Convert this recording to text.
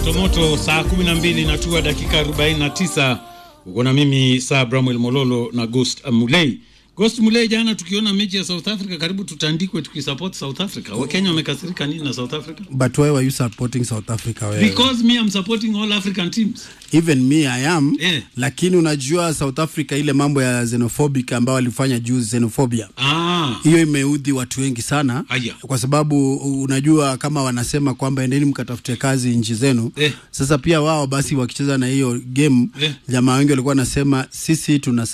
motomoto saa 12 natua dakika 49 uko na mimi saa Bramwel Mololo na Ghost Mulei. Ghost Mulei, jana tukiona mechi ya South Africa karibu tutandikwe tukisupport South Africa. Wakenya wamekasirika nini na South Africa? But why were you supporting South Africa? Wewe? Because me I'm supporting all African teams. Even me I am Eh. lakini unajua South Africa ile mambo ya xenophobic ambao walifanya juzi xenophobia Ah, hiyo imeudhi watu wengi sana Aya. kwa sababu unajua kama wanasema kwamba endeni mkatafute kazi nchi zenu Eh. sasa pia wao basi wakicheza na hiyo game Eh. jamaa wengi walikuwa wanasema sisi tuna